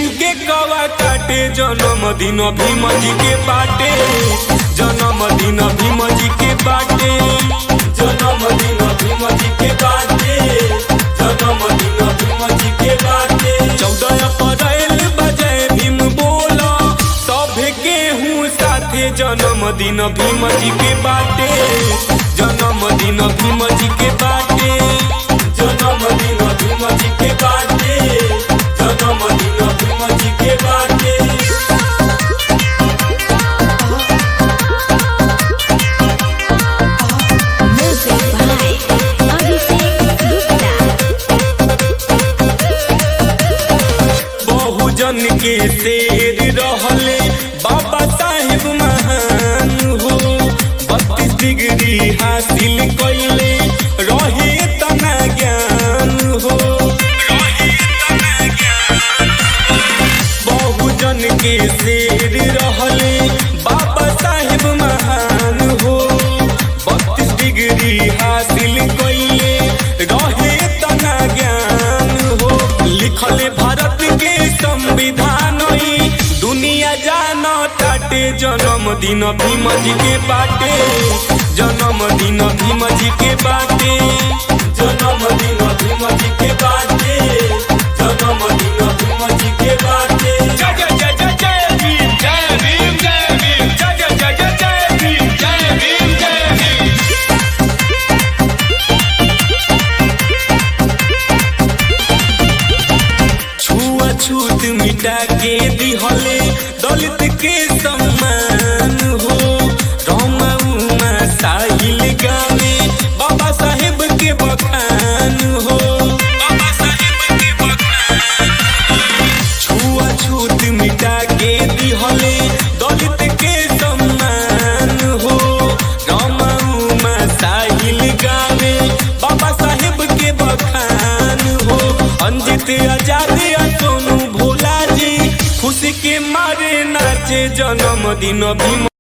के कवा काटे जन्मदिन भीम जी के बाटे जन्मदिन भीम जी के बाटे जन्मदिन भीम जी के बाटे जन्मदिन भीम जी के बाटे चौदह अप्रैल बजे भीम बोला सभे केहू साथे जन्मदिन भीम जी के बाटे जन्मदिन भीम जी के बाटे जन्मदिन भीम जी के बाटे जन्मदिन भीम जी के बाटे Music by Abhishek Gupta. बहुजन के शेर रहले बाबा साहेब महान हो बत्तीस डिग्री हासिल कैले रहे तना ज्ञान हो बहुजन के शेर रहले बाबा साहेब महान हो बत्तीस डिग्री हासिल कैले रहे तना ज्ञान हो लिखले भारत के संविधान ई दुनिया जान ताटे जन्मदिन भीम जी के बाटे जन्मदिन भीम जी के बाटे जन्मदिन भीम जी के बाटे जन्मदिन भीम जी के बाटे जय जय जय जय जय भीम जय भीम जय भीम जय जय जय जय जय भीम जय भीम जय भीम छुआछूत मिटा के दिहले दलित के सम्मान हो रमा उमा साहिल गावे बाबा साहेब के बखान हो बाबा साहेब के बखान छुआछूत मिटा के दिहले दलित के सम्मान हो रमा उमा साहिल गावे बाबा साहेब के बखान हो अंजित आजाद या सोनू भोला जी खुशी के मारे नाचे जन्मदिन भीम